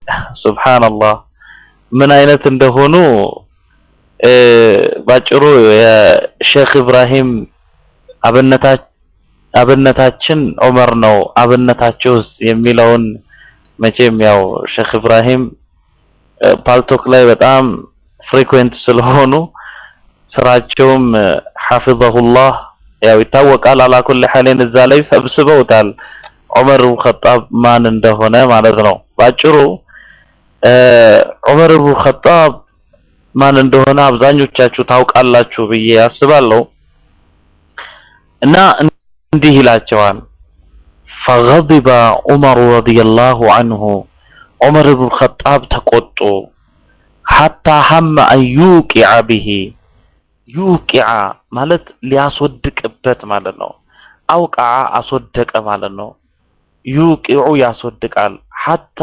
ሱብሃንአላህ ምን አይነት እንደሆኑ ባጭሩ የሼክ ኢብራሂም አብነታችን ዑመር ነው አብነታቸውስ የሚለውን መቼም ያው ሼክ ኢብራሂም ፓልቶክ ላይ በጣም ፍሪኩዌንት ስለሆኑ ስራቸውም ሐፊዘሁላህ ያው ይታወቃል። አላኩል ሐሊን እዛ ላይ ሰብስበውታል ዑመር ኢብኑ ኸጣብ ማን እንደሆነ ማለት ነው። ባጭሩ ዑመር ኢብኑ ኸጣብ ማን እንደሆነ አብዛኞቻችሁ ታውቃላችሁ ብዬ አስባለሁ። እና እንዲህ ይላቸዋል ፈገضب ዑመር ረዲየላሁ ዐንሁ ዑመር ኢብኑ ኸጣብ ተቆጡ ሐታ ሐመ አን ዩቂዐ ቢሂ ዩቂዐ ማለት ሊያስወድቅበት ማለት ነው። አውቃ አስወደቀ ማለት ነው። ዩቂዑ ያስወድቃል። ሐታ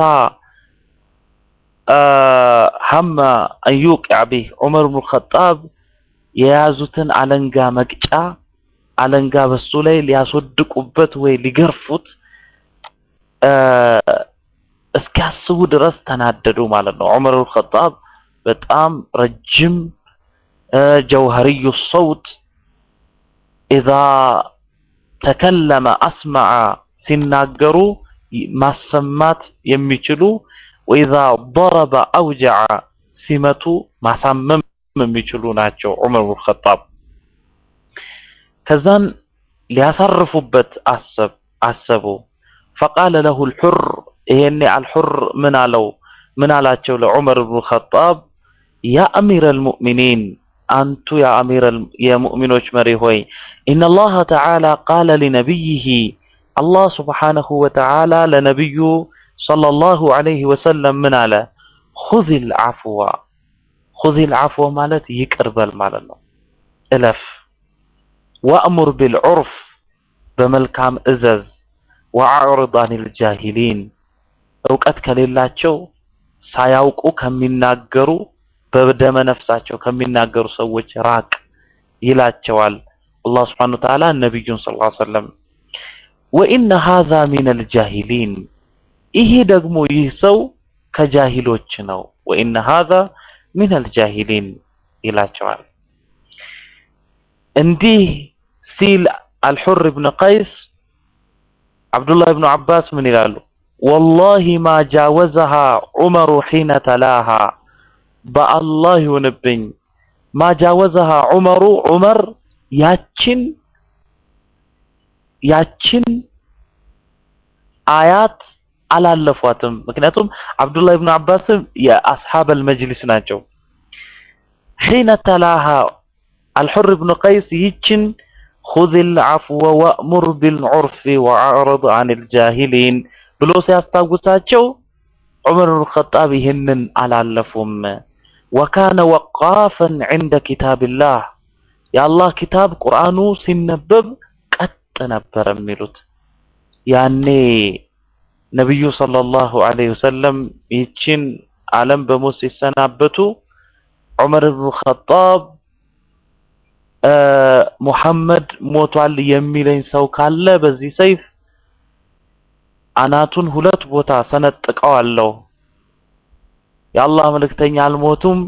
ሐመ አን ዩቂዐ ቢህ ዑመር ኢብኑ ኸጣብ የያዙትን አለንጋ መቅጫ አለንጋ በሱ ላይ ሊያስወድቁበት ወይ ሊገርፉት እስኪያስቡ ድረስ ተናደዱ ማለት ነው። ዑመር ኢብኑ ኸጣብ በጣም ረጅም ጀውሀሪዩ ሰውት ኢዛ ተከለመ አስመዐ ሲናገሩ ማሰማት የሚችሉ ወኢዛ ضረበ አውጀዐ ሲመቱ ማሳመም የሚችሉ ናቸው ዑመር ኢብኑ ኸጣብ። ከዛን ሊያሳርፉበት አሰብ አሰቡ። ፈቃለ ለሁ አልሑር ይሄኔ አልሑር ምን አለው ምን አላቸው ለዑመር ኢብኑ ኸጣብ ያ አሚረል ሙእሚኒን አንቱ ያ አሚረል የሙእሚኖች መሪ ሆይ ኢነላህ ተዓላ ቃለ ሊነቢይህ አላህ ሱብሓነሁ ወተዓላ ለነቢዩ ሰለላሁ ዐለይሂ ወሰለም ምን አለ ኹዚል ዐፍወ ኹዚል ዐፍወ ማለት ይቅር በል ማለት ነው እለፍ ወአሙር ቢልዑርፍ በመልካም እዘዝ ወአዕሪድ አኒል ጃሂሊን እውቀት ከሌላቸው ሳያውቁ ከሚናገሩ በደመ ነፍሳቸው ከሚናገሩ ሰዎች ራቅ ይላቸዋል አላህ ስብሐነሁ ወተዓላ ነቢዩን ሰለላሁ ዐለይሂ ወሰለም። ወኢነ ሃዛ ሚነል ጃሂሊን ይሄ ደግሞ ይህ ሰው ከጃሂሎች ነው። ወኢነ ሃዛ ሚነል ጃሂሊን ይላቸዋል። እንዲህ ሲል አልሑር ብን ቀይስ አብዱላህ ብኑ አባስ ምን ይላሉ? ወላሂ ማ ጃወዘሃ ዑመሩ ሒነ ተላሃ በአላህ ይሁንብኝ ማ ጃወዘሃ ዑመሩ ዑመር ያችን ያችን አያት አላለፏትም። ምክንያቱም አብዱላህ ብኑ አባስም የአስሓበል መጅሊስ ናቸው። ሒነ ተላሃ አልሑር ብኑ ቀይስ ይችን ኹዚል ዐፍወ ወእሙር ቢልዑርፊ ወአዕሪድ ዐኒል ጃሂሊን ብሎ ሲያስታውሳቸው ዑመር ብኑ ኸጣብ ይህንን አላለፉም። ወካነ ወቃፈን ዐንደ ኪታቢላህ የአላህ ኪታብ ቁርአኑ ሲነበብ ቀጥ ነበር የሚሉት። ያኔ ነቢዩ ሰለላሁ ዐለይሂ ወሰለም ይህችን ዓለም በሞት ሲሰናበቱ ዑመር ብኑ ኸጣብ ሙሐመድ ሞቷል የሚለኝ ሰው ካለ በዚህ ሰይፍ አናቱን ሁለት ቦታ ሰነጥቀዋለሁ። የአላህ መልእክተኛ አልሞቱም።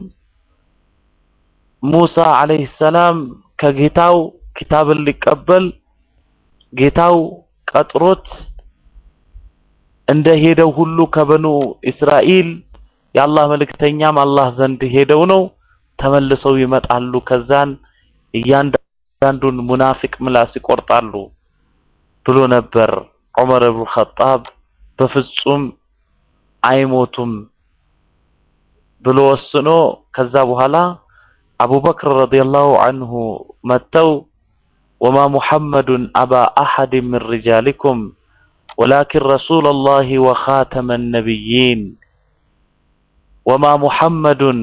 ሙሳ አለይሂ ሰላም ከጌታው ኪታብን ሊቀበል ጌታው ቀጥሮት እንደ ሄደው ሁሉ ከበኑ እስራኤል የአላህ መልእክተኛም አላህ ዘንድ ሄደው ነው ተመልሰው ይመጣሉ። ከዛን እያንዳንዱን ሙናፊቅ ምላስ ይቆርጣሉ ብሎ ነበር ዑመር ብኑ ኸጣብ በፍጹም አይሞቱም ብሎ ወስኖ ከዛ በኋላ አቡበክር ረዲየላሁ ዐንሁ መጥተው ወማ ሙሐመዱን አባ አሐድ ምን ሪጃሊኩም ወላኪን ረሱለላሂ ወኻተመ ነቢይን ወማ ሙሐመዱን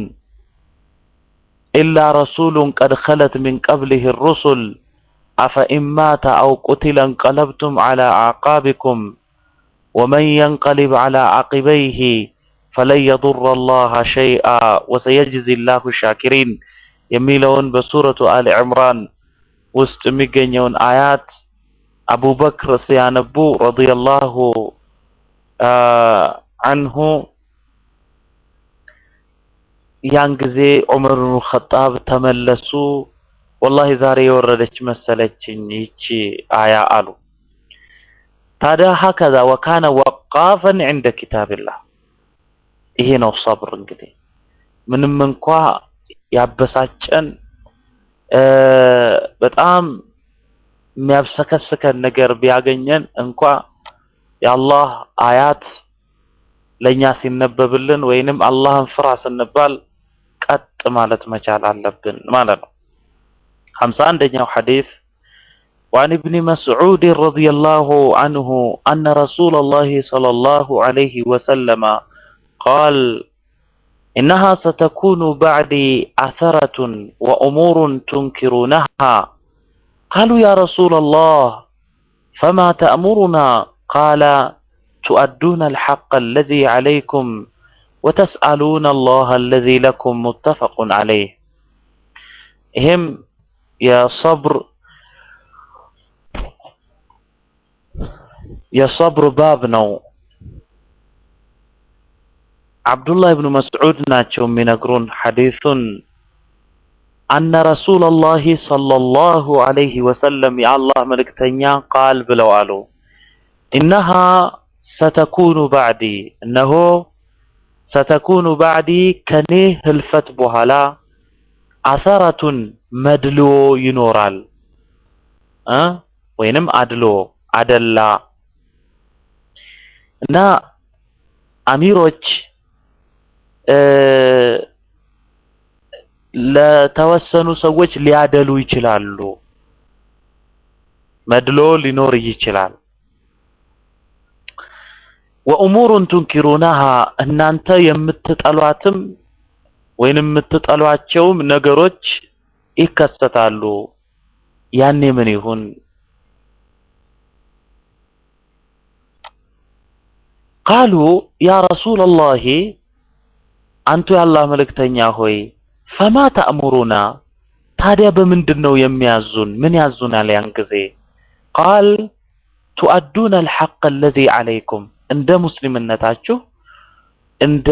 ኢላ ረሱሉን ቀድ ኸለት ሚን ቀብሊህ ሩሱል አፈኢን ማተ አው ቁቲለ እንቀለብቱም ዐላ አዕቃቢኩም ወመን የንቀሊብ ዐላ ዓቂበይህ ፈለን የዱረ አላህ ሸይአ ወሰየጅዚ ላሁ ሻኪሪን የሚለውን በሱረቱ አሊ ዕምራን ውስጥ የሚገኘውን አያት አቡበክር ሲያነቡ ረዲየላሁ አንሁ ያን ጊዜ ዑመር ብኑ ኸጣብ ተመለሱ። ወላሂ ዛሬ የወረደች መሰለችኝ ይቺ አያ አሉ። ታዲያ ሀከዛ ወካነ ወቃፈን ዐንደ ኪታብላህ። ይሄ ነው ሰብር እንግዲህ ምንም እንኳ ያበሳጨን በጣም የሚያብሰከስከን ነገር ቢያገኘን እንኳ የአላህ አያት ለኛ ሲነበብልን ወይንም አላህን ፍራ ስንባል ቀጥ ማለት መቻል አለብን ማለት ነው። ሀምሳ አንደኛው ሐዲስ وعن ابن مسعود رضي الله عنه أن رسول الله صلى الله عليه وسلم قال إنها ستكون بعدي عثرة وأمور تنكرونها قالوا يا رسول الله فما تأمرنا قال تؤدون الحق الذي عليكم وتسألون الله الذي لكم متفق عليه هم يا صبر يا صبر باب نو عبد الله بن مسعود ناتشو من حديث أن رسول الله صلى الله عليه وسلم يا الله ملكتنيا قال بلوالو إنها ستكون بعدي إنه ستكون بعدي كنيه هلفت بهلا عثرة مدلو ينورال أه؟ وينم أدلو أدلا እና አሚሮች ለተወሰኑ ሰዎች ሊያደሉ ይችላሉ። መድሎ ሊኖር ይችላል። ወእሙሩን ቱንኪሩናሃ እናንተ የምትጠሏትም ወይንም የምትጠሏቸውም ነገሮች ይከሰታሉ። ያኔ ምን ይሁን? ቃሉ ያ ረሱለላሂ አንቱ የአላህ መልእክተኛ ሆይ ፈማ ተእሙሩና ታዲያ በምንድን ነው የሚያዙን? ምን ያዙናል? ያን ጊዜ ቃል ቱአዱነ አልሐቅ አለዚ ዐለይኩም እንደ ሙስሊምነታችሁ እንደ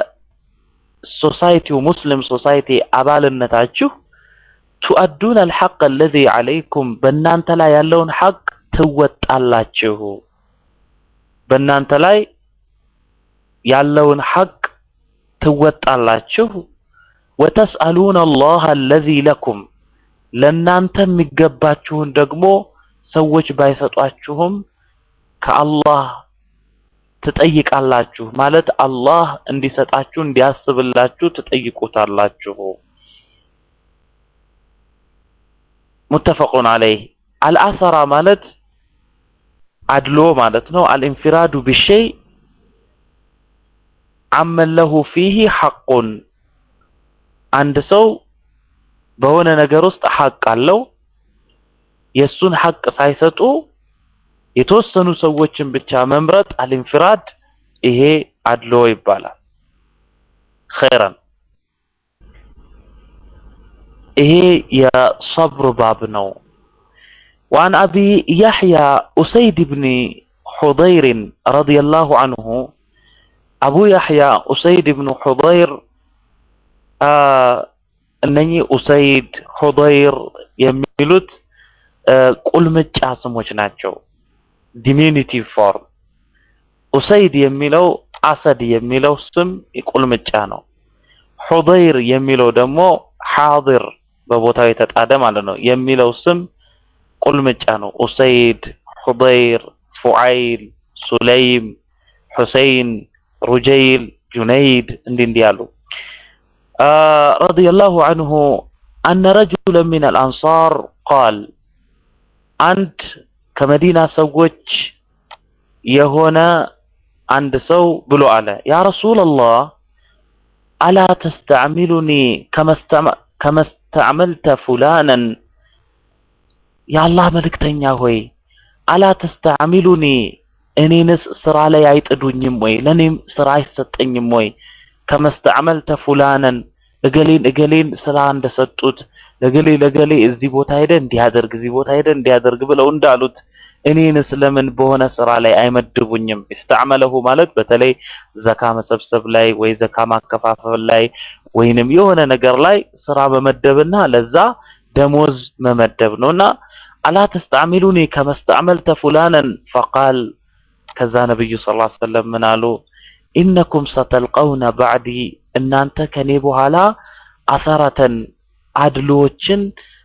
ሶሳይቲው ሙስሊም ሶሳይቲ አባልነታችሁ ቱአዱነ አልሐቅ አለዚ ዐለይኩም በእናንተ ላይ ያለውን ሐቅ ትወጣላችሁ። በእናንተ ላይ ያለውን ሐቅ ትወጣላችሁ። ወተስአሉነ አላህ አለዚ ለኩም ለእናንተ የሚገባችሁን ደግሞ ሰዎች ባይሰጧችሁም ከአላህ ትጠይቃላችሁ። ማለት አላህ እንዲሰጣችሁ እንዲያስብላችሁ ትጠይቁታላችሁ። ሙተፈቁን ዐለይህ አልአሰራ ማለት አድሎ ማለት ነው። አልኢንፊራዱ ቢሸይ አመን ለሁ ፊሂ ሐቁን አንድ ሰው በሆነ ነገር ውስጥ ሐቅ አለው። የእሱን ሐቅ ሳይሰጡ የተወሰኑ ሰዎችን ብቻ መምረጥ አልኢንፊራድ፣ ይሄ አድሎ ይባላል። ኸይረን ይሄ የሰብር ባብ ነው። وعن أبي يحيى أسيد بن حضير رضي الله عنه أبو يحيى أسيد بن حضير እነኚህ ኡሰይድ ሁደይር የሚሉት ቁልምጫ ስሞች ናቸው። ዲሚኒቲቭ ፎርም ኡሰይድ የሚለው አሰድ የሚለው ስም ቁልምጫ ነው። ሁደይር የሚለው ደግሞ ሓድር በቦታው የተጣደ ማለት ነው የሚለው ስም ቁልምጫ ነው። ኡሰይድ፣ ሁደይር፣ ፉዓይል፣ ሱለይም፣ ሁሰይን፣ ሩጀይል፣ ጁነይድ እንዲህ እንዲህ ያሉ ረዲየላሁ አንሁ አነ ረጁለን ሚን አልአንሳር ቃል አንድ ከመዲና ሰዎች የሆነ አንድ ሰው ብሎ አለ ያ ረሱለላህ አላ ተስተዕሚሉኒ ከመስተዕመልተ ፉላነን የአላህ መልእክተኛ ሆይ አላ ተስተዕሚሉኒ እኔንስ ስራ ላይ አይጥዱኝም ወይ ለእኔም ስራ አይሰጠኝም ወይ ከመስተዕመልተ ፉላነን እገሌን እገሌን ስራ እንደሰጡት ለገሌ ለገሌ እዚህ ቦታ ሄደ እንዲያደርግ እዚህ ቦታ ሄደ እንዲያደርግ ብለው እንዳሉት እኔንስ ለምን በሆነ ስራ ላይ አይመድቡኝም? ኢስተዕመለሁ ማለት በተለይ ዘካ መሰብሰብ ላይ ወይ ዘካ ማከፋፈል ላይ ወይንም የሆነ ነገር ላይ ስራ መመደብና ለዛ ደሞዝ መመደብ ነውና አላ ተስተዕሚሉኒ ከመስተዕመልተ ፉላነን ፈቃል ከዛ ነብዩ ሰለላሁ ዐለይሂ ወሰለም ምን አሉ? ኢነኩም ሰተልቀውነ ባዕዲ እናንተ ከኔ በኋላ አሰረተን አድሎዎችን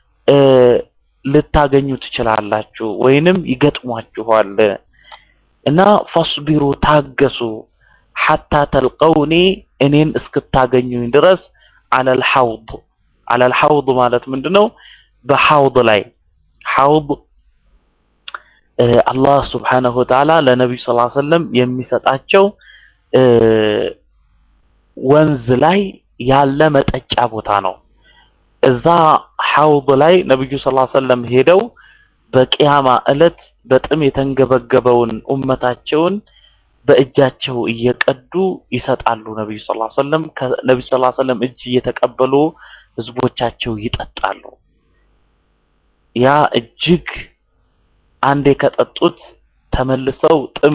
ልታገኙ ትችላላችሁ ወይንም ይገጥሟችኋል እና ፈስቢሩ ታገሱ ሐታ ተልቀውኒ እኔን እስክታገኙኝ ድረስ አለል ሐውድ አለል ሐውድ ማለት ምንድነው? በሐውድ ላይ ሐውድ አላህ ስብሓነሁ ወተዓላ ለነቢዩ ሰለላሁ ዐለይሂ ወሰለም የሚሰጣቸው ወንዝ ላይ ያለ መጠጫ ቦታ ነው። እዛ ሐውድ ላይ ነብዩ ሰለላሁ ዐለይሂ ወሰለም ሄደው በቂያማ ዕለት በጥም የተንገበገበውን ኡመታቸውን በእጃቸው እየቀዱ ይሰጣሉ። ነብዩ ሰለላሁ ዐለይሂ ወሰለም ከነብዩ ሰለላሁ ዐለይሂ ወሰለም እጅ እየተቀበሉ ህዝቦቻቸው ይጠጣሉ። ያ እጅግ አንዴ ከጠጡት ተመልሰው ጥም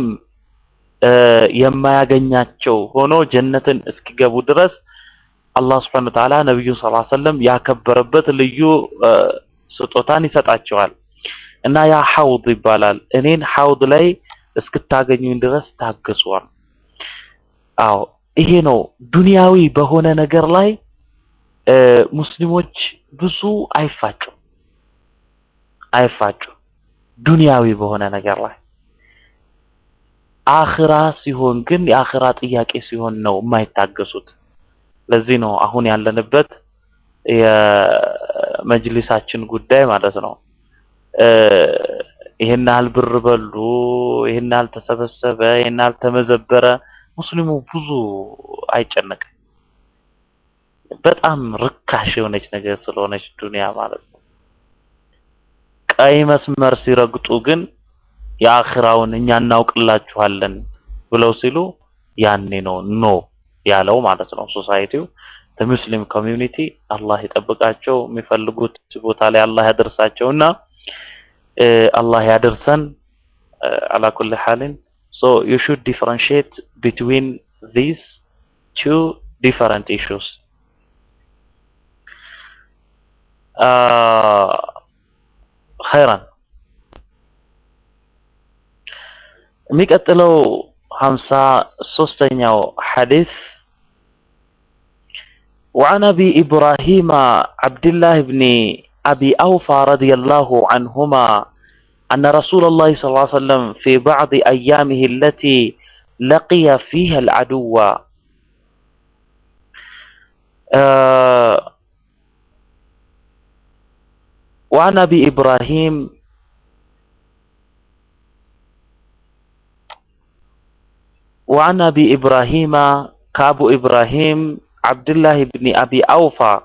የማያገኛቸው ሆኖ ጀነትን እስኪገቡ ድረስ አላህ Subhanahu Wa Ta'ala ነብዩን ሰለላሁ ዐለይሂ ወሰለም ያከበረበት ልዩ ስጦታን ይሰጣቸዋል እና ያ ሐውድ ይባላል። እኔን ሐውድ ላይ እስክታገኙኝ ድረስ ታገሱዋል። አዎ ይሄ ነው ዱንያዊ በሆነ ነገር ላይ ሙስሊሞች ብዙ አይፋጩም አይፋጩም ዱንያዊ በሆነ ነገር ላይ አኽራ ሲሆን ግን የአኽራ ጥያቄ ሲሆን ነው የማይታገሱት። ለዚህ ነው አሁን ያለንበት የመጅሊሳችን ጉዳይ ማለት ነው። ይሄን ያህል ብር በሉ፣ ይሄን ያህል ተሰበሰበ፣ ይሄን ያህል ተመዘበረ፣ ሙስሊሙ ብዙ አይጨነቅም። በጣም ርካሽ የሆነች ነገር ስለሆነች ዱንያ ማለት ነው። ቀይ መስመር ሲረግጡ ግን የአኽራውን እኛ እናውቅላችኋለን ብለው ሲሉ ያኔ ነው ኖ ያለው ማለት ነው። ሶሳይቲው ሙስሊም ኮሚዩኒቲ አላህ ይጠብቃቸው፣ የሚፈልጉት ቦታ ላይ አላህ ያደርሳቸውና አላህ ያደርሰን። አላ ኩል ሐሊን ሶ ዩ ሹድ ዲፈረንሺየት ቢትዊን ዚስ ቱ ዲፈረንት ኢሹስ ኸይራን የሚቀጥለው ሀምሳ ሶስተኛው ሐዲስ وعن أبي إبراهيم عبد الله بن أبي أوفى رضي الله عنهما أن رسول الله صلى الله عليه وسلم في بعض أيامه التي لقي فيها العدو آه وعن أبي إبراهيم وعن أبي إبراهيم كأبو إبراهيم عبد الله بن أبي أوفى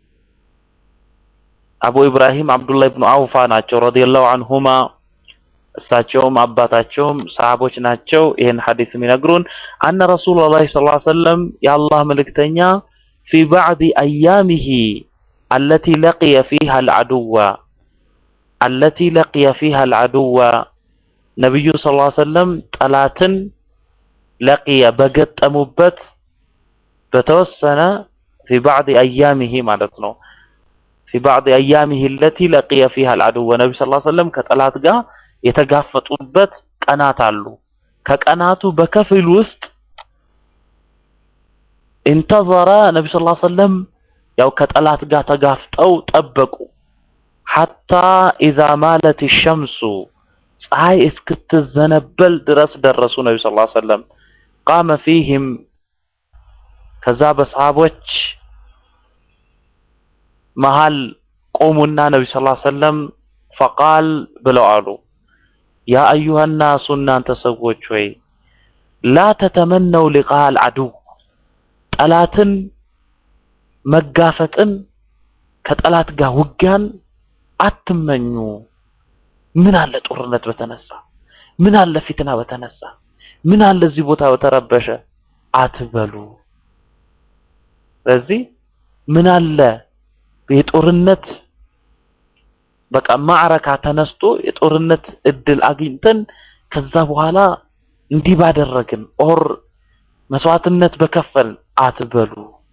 أبو إبراهيم عبد الله بن أوفى ናቸው رضي الله عنهما እሳቸውም አባታቸውም ሰሃቦች ናቸው። ይህን ሐዲስ የሚነግሩን አነ ረሱሉላህ ሰለላሁ ዐለይሂ ወሰለም የአላህ መልእክተኛ ፊ ባዕድ አያሚሂ አለቲ ለቂየ ፊሃ አልዐዱወ አለቲ ለቂየ ፊሃ አልዐዱወ ነቢዩ ሰለላሁ ዐለይሂ ወሰለም ጠላትን ለቂየ በገጠሙበት በተወሰነ ፊ ባዕድ አያሚሂ ማለት ነው። ፊ ባዕድ አያሚሂ አለቲ ለቂየ ፊሃ አልዐዱወ ነቢ ሰለላሁ ዐለይሂ ወሰለም ከጠላት ጋር የተጋፈጡበት ቀናት አሉ። ከቀናቱ በከፊል ውስጥ ኢንተዘረ ነቢ ሰለላሁ ዐለይሂ ወሰለም ያው ከጠላት ጋር ተጋፍጠው ጠበቁ። ሐታ ኢዛ ማለት ሸምሱ ፀሐይ እስክትዘነበል ድረስ ደረሱ። ነቢ ሰለላሁ ዐለይሂ ወሰለም ቃመ ፊህም ከዛ በሰሃቦች መሃል ቆሙና ነቢ ሰለላሁ ዐለይሂ ወሰለም ፈቃል ብለው አሉ ያ አዩሃ ናሱ እናንተ ሰዎች ሆይ ላ ተተመነው ሊቃል አድው ጠላትን መጋፈጥን ከጠላት ጋር ውጊያን አትመኙ። ምን አለ ጦርነት በተነሳ፣ ምን አለ ፊትና በተነሳ፣ ምን አለ እዚህ ቦታ በተረበሸ አትበሉ። ስለዚህ ምን አለ የጦርነት በቃ ማዕረካ ተነስቶ የጦርነት እድል አግኝተን ከዛ በኋላ እንዲህ ባደረግን ኦር መስዋዕትነት በከፈል አትበሉ።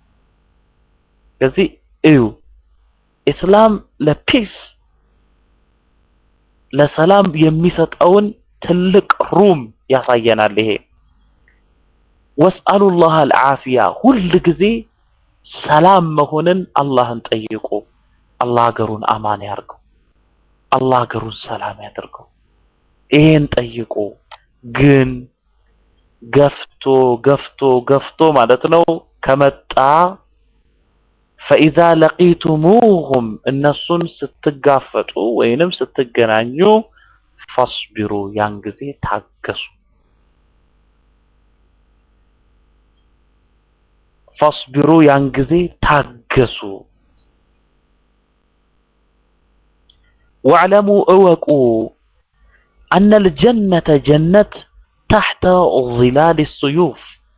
ስለዚህ እዩ ኢስላም ለፒስ ለሰላም የሚሰጠውን ትልቅ ሩም ያሳየናል። ይሄ ወስአሉላህ አልዓፊያ ሁል ጊዜ ሰላም መሆንን አላህን ጠይቁ። አላህ ሀገሩን አማን ያርገው። አላህ ሀገሩን ሰላም ያድርገው። ይሄን ጠይቁ። ግን ገፍቶ ገፍቶ ገፍቶ ማለት ነው ከመጣ ፈኢዛ ለቂቱሙሁም እነሱን ስትጋፈጡ ወይንም ስትገናኙ ፈስቢሩ ያን ጊዜ ታገሱ። ፈስቢሩ ያን ጊዜ ታገሱ። ወዕለሙ እወቁ አነል ጀነተ ጀነት ታሕተ ዚላል ስዩፍ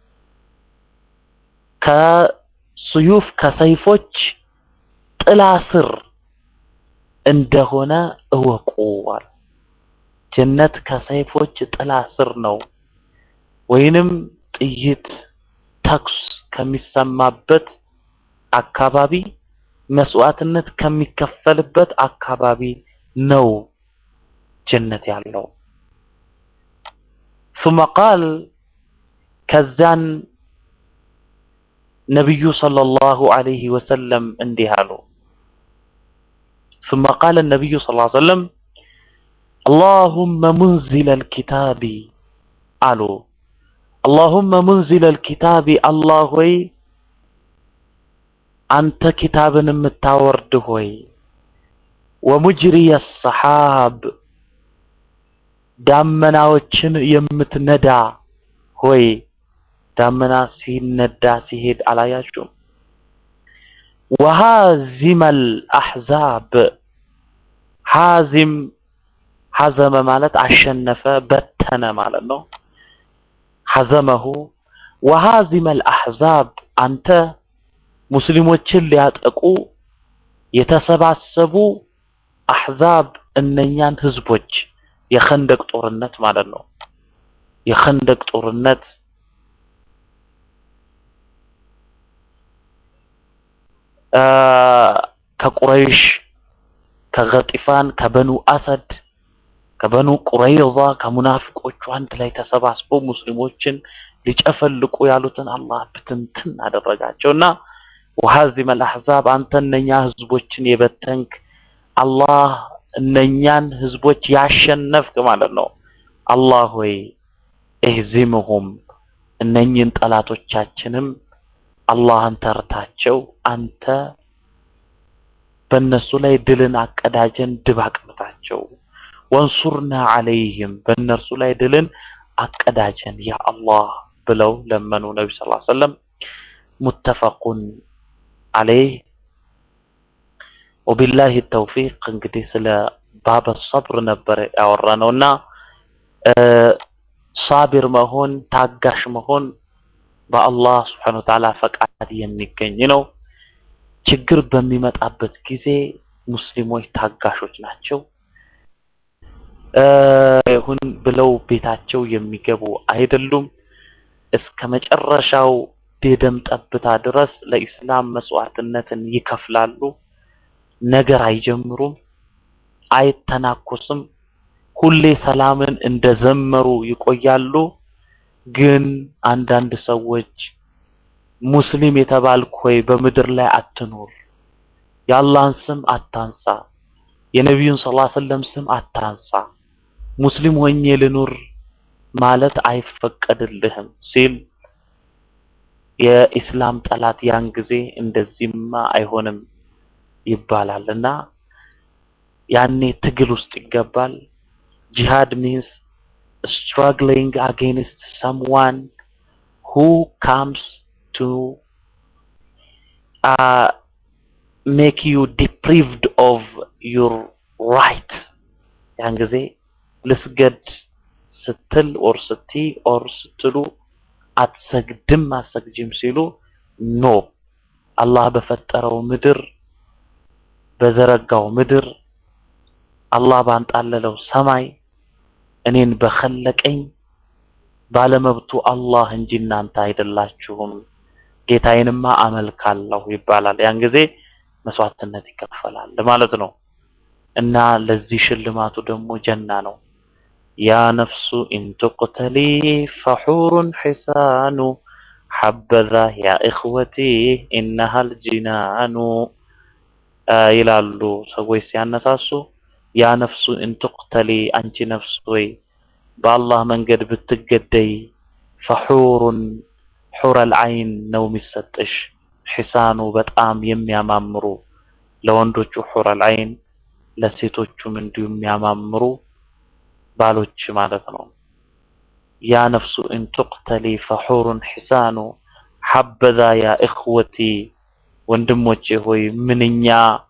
ከስዩፍ ከሰይፎች ጥላ ስር እንደሆነ እወቁ አለ። ጀነት ከሰይፎች ጥላ ስር ነው፣ ወይንም ጥይት ተኩስ ከሚሰማበት አካባቢ መስዋዕትነት ከሚከፈልበት አካባቢ ነው ጀነት ያለው። ثم قال ከዛን ነቢዩ ሰለላሁ ዐለይሂ ወሰለም እንዲህ አሉ። ثم قال النبي صلى الله عليه وسلم اللهم منزل الكتاب አሉ اللهم منزل الكتاب አላህ ሆይ አንተ ኪታብን የምታወርድ ሆይ ወሙጅሪየ ሰሓብ ዳመናዎችን የምትነዳ ሆይ ዳመና ሲነዳ ሲሄድ አላያችሁም? ወሃዚመል አሕዛብ ሃዚም ሐዘመ ማለት አሸነፈ በተነ ማለት ነው። ሐዘመሁ ወሃዚመል አሕዛብ አንተ ሙስሊሞችን ሊያጠቁ የተሰባሰቡ አሕዛብ እነኛን ህዝቦች የኸንደቅ ጦርነት ማለት ነው። የኸንደቅ ጦርነት ከቁረይሽ፣ ከገጢፋን፣ ከበኑ አሰድ፣ ከበኑ ቁረይዛ ከሙናፊቆቹ አንድ ላይ ተሰባስበው ሙስሊሞችን ሊጨፈልቁ ያሉትን አላህ ብትንትን አደረጋቸውና ወሃዚመል አሕዛብ አንተ እነኛ ህዝቦችን የበተንክ አላህ እነኛን ህዝቦች ያሸነፍክ ማለት ነው። አላህ ሆይ እህዚምሁም እነኝን ጠላቶቻችንም አላህን ተርታቸው አንተ በእነሱ ላይ ድልን አቀዳጀን ድባቅ ምታቸው። ወንሱርና አለይህም በእነርሱ ላይ ድልን አቀዳጀን ያ አላህ ብለው ለመኑ ነቢ ስ ሰለም ሙተፈቁን አለይህ ወቢላሂ ተውፊቅ እንግዲህ ስለ ባበ ሰብር ነበር ያወራነው እና ሳቢር መሆን ታጋሽ መሆን በአላህ ስብሐነ ወተዓላ ፈቃድ የሚገኝ ነው። ችግር በሚመጣበት ጊዜ ሙስሊሞች ታጋሾች ናቸው። ይሁን ብለው ቤታቸው የሚገቡ አይደሉም። እስከ መጨረሻው የደም ጠብታ ድረስ ለኢስላም መስዋዕትነትን ይከፍላሉ። ነገር አይጀምሩም፣ አይተናኮስም። ሁሌ ሰላምን እንደዘመሩ ይቆያሉ። ግን አንዳንድ ሰዎች ሙስሊም የተባልክ ሆይ በምድር ላይ አትኖር፣ የአላህን ስም አታንሳ፣ የነቢዩን ሰለላሁ ዐለይሂ ወሰለም ስም አታንሳ፣ ሙስሊም ሆኜ ልኑር ማለት አይፈቀድልህም ሲል የኢስላም ጠላት ያን ጊዜ እንደዚህማ አይሆንም ይባላል እና ያኔ ትግል ውስጥ ይገባል። ጂሃድ ሚንስ struggling against someone who comes to uh, make you deprived of your right ያን ጊዜ ልስገድ ስትል ኦር ስቲ ኦር ስትሉ አትሰግድም አትሰግጂም ሲሉ ኖ አላህ በፈጠረው ምድር በዘረጋው ምድር አላህ ባንጣለለው ሰማይ እኔን በኸለቀኝ ባለመብቱ አላህ እንጂ እናንተ አይደላችሁም፣ ጌታዬንማ አመልካለሁ ይባላል። ያን ጊዜ መስዋዕትነት ይከፈላል ማለት ነው። እና ለዚህ ሽልማቱ ደግሞ ጀና ነው። ያ ነፍሱ ኢንቱቅተሊ ፈሑሩን ሒሳኑ ሐበዛ ያ እኽወቲ ኢነሃል ጂናኑ ይላሉ ሰዎች ሲያነሳሱ። ያ ነፍሱ ኢንቱቅተሊ አንቺ ነፍስ ወይ በአላህ መንገድ ብትገደይ ፈሑሩን ሑረል ዐይን ነው የሚሰጥሽ። ሒሳኑ በጣም የሚያማምሩ ለወንዶቹ ሑረል ዐይን ለሴቶቹም እንዲሁ የሚያማምሩ ባሎች ማለት ነው። ያ ነፍሱ ኢንቱቅተሊ ፈሑሩን ሒሳኑ ሐበዛ ያ እኽወቲ ወንድሞቼ ሆይ ምንኛ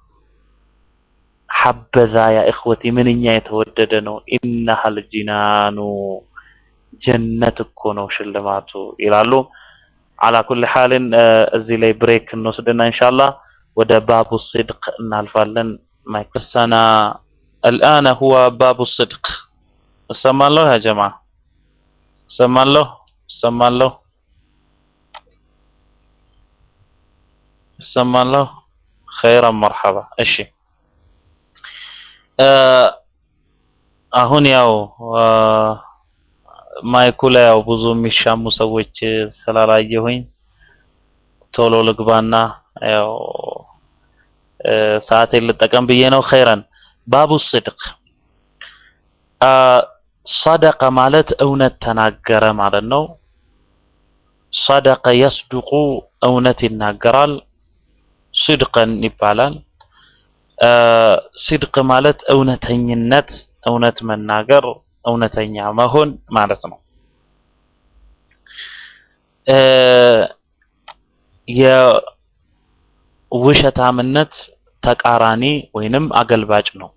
ሐበዛ ያ እኽወቲ ምንኛ የተወደደ ነው። ኢነሃል ጂናኑ ጀነት እኮ ነው ሽልማቱ ይላሉ። አላ ኩል ሓልን እዚህ ላይ ብሬክ እንወስድና ኢንሻአላህ ወደ ባቡ ሲድቅ እናልፋለን። ማይክሰና الآن هو باب الصدق እሰማለሁ ያ ጀማ እሰማለሁ እሰማለሁ እሰማለሁ ኸይረን መርሐባ እሺ አሁን ያው ማይኩ ላይ ያው ብዙ የሚሻሙ ሰዎች ስላላየሁኝ ቶሎ ልግባና ያው ሰዓቴን ልጠቀም ብዬ ነው። ኸይረን ባቡ ስድቅ ሰደቀ ማለት እውነት ተናገረ ማለት ነው። ሰደቀ የስዱቁ እውነት ይናገራል፣ ስድቅን ይባላል። ሲድቅ ማለት እውነተኝነት፣ እውነት መናገር፣ እውነተኛ መሆን ማለት ነው። የውሸታምነት ተቃራኒ ወይንም አገልባጭ ነው።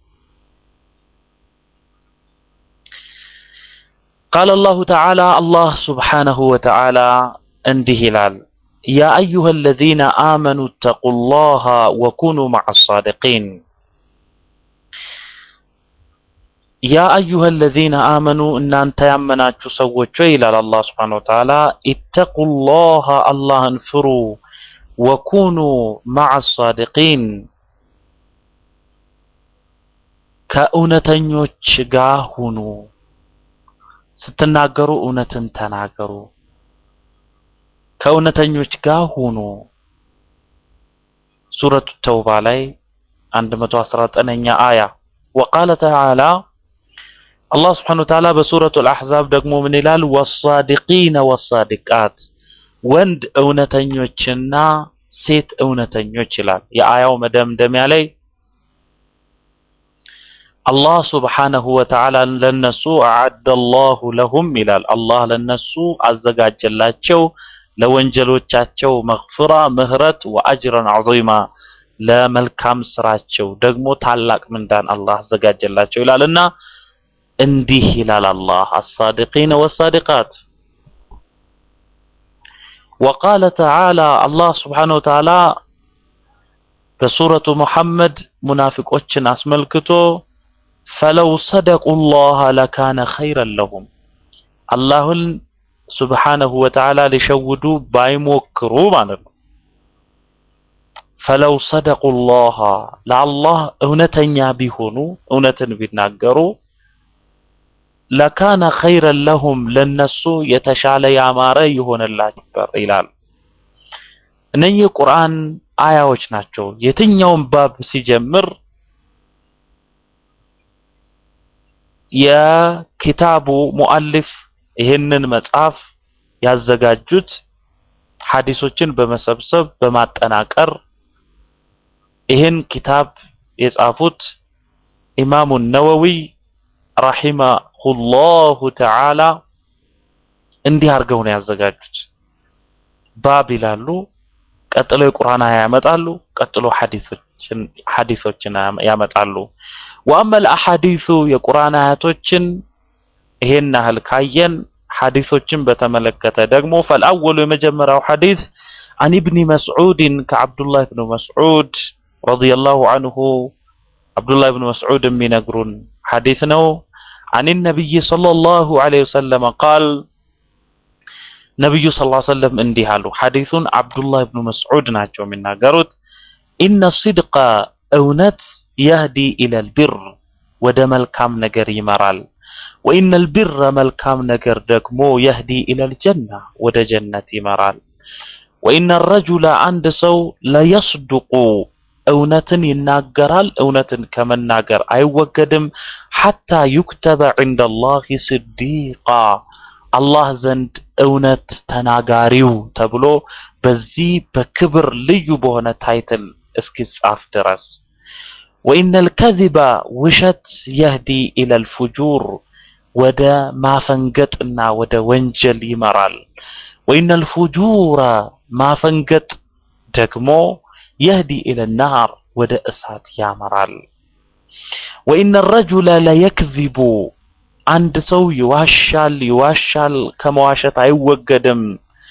ቃለ አላሁ ተዓላ አላህ ሱብሓነሁ ወተዓላ እንዲህ ይላል ያ አዩሃ አለዚነ አመኑ እተቁላሃ ወኩኑ መዐ አሳዲቂን ያ አዩሃ አለዚነ አመኑ እናንተ ያመናችሁ ሰዎች ሆይ ይላል አላህ ሱብሓነሁ ወተዓላ ኢተቁላሃ አላህን ፍሩ ወኩኑ መዐ አሳዲቂን ከእውነተኞች ጋር ሁኑ ስትናገሩ እውነትን ተናገሩ ከእውነተኞች ጋር ሁኑ ሱረቱ ተውባ ላይ 119ኛ አያ ወቃለ ተዓላ አላህ ስብሓነሁ ወተዓላ በሱረቱ አልአሕዛብ ደግሞ ምን ይላል ወሳዲቂነ ወሳዲቃት ወንድ እውነተኞችና ሴት እውነተኞች ይላል የአያው መደምደሚያ ላይ አላህ ስብሓነሁ ወተዓላ ለነሱ አዓደ አላሁ ለሁም ይላል አላህ ለነሱ አዘጋጀላቸው ለወንጀሎቻቸው መግፍራ ምህረት ወአጅረን ዐዚማ ለመልካም ስራቸው ደግሞ ታላቅ ምንዳን አላህ አዘጋጀላቸው ይላልና እንዲህ ይላል አላህ አሳዲቂነ ወሳዲቃት ወቃለ ተዓላ አላህ ስብሓነሁ ወተዓላ በሱረቱ ሙሐመድ ሙናፊቆችን አስመልክቶ ፈለው ሰደቁ ላህ ለካነ ኸይረን ለሁም አላሁን ሱብሓነሁ ወተዓላ ሊሸውዱ ባይሞክሩ ማለት ነው። ፈለው ሰደቁ ላህ ለአላህ እውነተኛ ቢሆኑ እውነትን ቢናገሩ ለካነ ኸይረን ለሁም ለነሱ የተሻለ ያማረ ይሆንላቸው ነበር ይላል። እነኚህ ቁርአን አያዎች ናቸው። የትኛውም ባብ ሲጀምር የኪታቡ ሙአሊፍ ይህንን መጽሐፍ ያዘጋጁት ሐዲሶችን በመሰብሰብ በማጠናቀር ይህን ኪታብ የጻፉት ኢማሙ ነወዊ ረሂመሁላሁ ተዓላ እንዲህ አድርገው ነው ያዘጋጁት። ባብ ይላሉ፣ ቀጥሎ የቁርአን አያ ያመጣሉ፣ ቀጥሎ ሐዲሶችን ሐዲሶችን ያመጣሉ። ወአመል አሐዲሱ የቁርአን አያቶችን ይሄን ያህል ካየን ሐዲሶችን በተመለከተ ደግሞ ፈልአወሉ የመጀመሪያው ሐዲስ አን ኢብኒ መስዑድን ከዓብዱላህ ብን መስዑድ ረዲየላሁ አንሁ አብዱላህ ብን መስዑድ የሚነግሩን ሐዲስ ነው። አን ነቢይ ሰለላሁ ዐለይሂ ወሰለም ቃል ነቢዩ ሰለላሁ ዐለይሂ ወሰለም እንዲህ አሉ። ሐዲሱን አብዱላህ ብን መስዑድ ናቸው የሚናገሩት። ኢነ ሲድቀ እውነት የህዲ ኢለል ቢር ወደ መልካም ነገር ይመራል። ወኢነል ቢረ መልካም ነገር ደግሞ የህዲ ኢለል ጀና ወደ ጀነት ይመራል። ወኢነ ረጁለ አንድ ሰው ለየስዱቁ እውነትን ይናገራል፣ እውነትን ከመናገር አይወገድም። ሐታ ዩክተበ ዐንደላሂ ስዲቃ አላህ ዘንድ እውነት ተናጋሪው ተብሎ በዚህ በክብር ልዩ በሆነ ታይትል እስኪጻፍ ድረስ። ወኢነል ከዚበ ውሸት የህዲ ኢለል ፉጁር ወደ ማፈንገጥና ወደ ወንጀል ይመራል። ወኢነል ፉጁረ ማፈንገጥ ደግሞ የህዲ ኢለል ናር ወደ እሳት ያመራል። ወኢነ ረጁለ ለየክዚቡ አንድ ሰው ይዋሻል ይዋሻል ከመዋሸት አይወገድም።